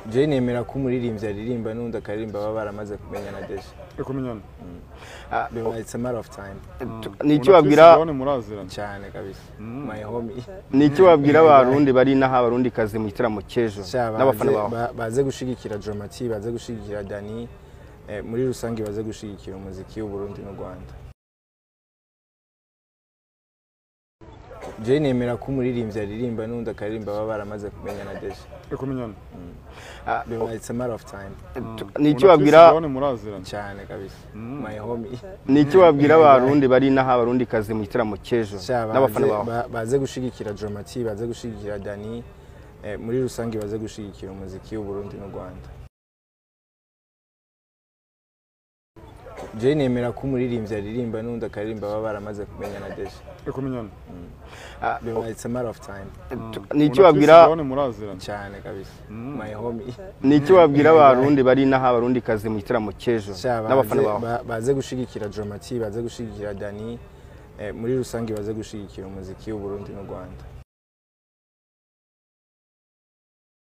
je nemera ko umuririmbyi aririmba n'undi akaririmba baba baramaze kumenyana deje kumenyana Ah, biba- it's a matter of time ni iki wabwira muraziranye cyane kabisa my homie ni iki wabwira abarundi bari inaha abarundi kazi mu gitaramo cy'ejo Sha, n'abafana baze- bawe ba- baze gushigikira Dramati baze gushigikira Dani eh, muri rusange baze gushigikira umuziki w'Uburundi n'u Rwanda je nemera ko umuririmbyi aririmba n'undi akaririmba baba baramaze kumenyana deje kumenyana Ah, biba- it's a matter of time ni iki wabwira muraziranye cyane kabisa my homie ni iki wabwira abarundi bari inaha abarundi kazi mu gitaramo cy'ejo Sha, n'abafana baze- bawe ba- baze gushigikira Dramati baze gushigikira Dani eh, muri rusange baze gushigikira umuziki w'Uburundi n'u Rwanda je nemera ko umuririmbyi aririmba n'undi akaririmba baba baramaze kumenyana deje kumenyana Ah, biba- it's a matter of time ni iki wabwira muraziranye cyane kabisa my homie ni iki wabwira abarundi bari inaha abarundi kazi mu gitaramo cy'ejo Sha, n'abafana baze- bawe ba- baze gushigikira Dramati baze gushigikira Dani eh, muri rusange baze gushigikira umuziki w'Uburundi n'u Rwanda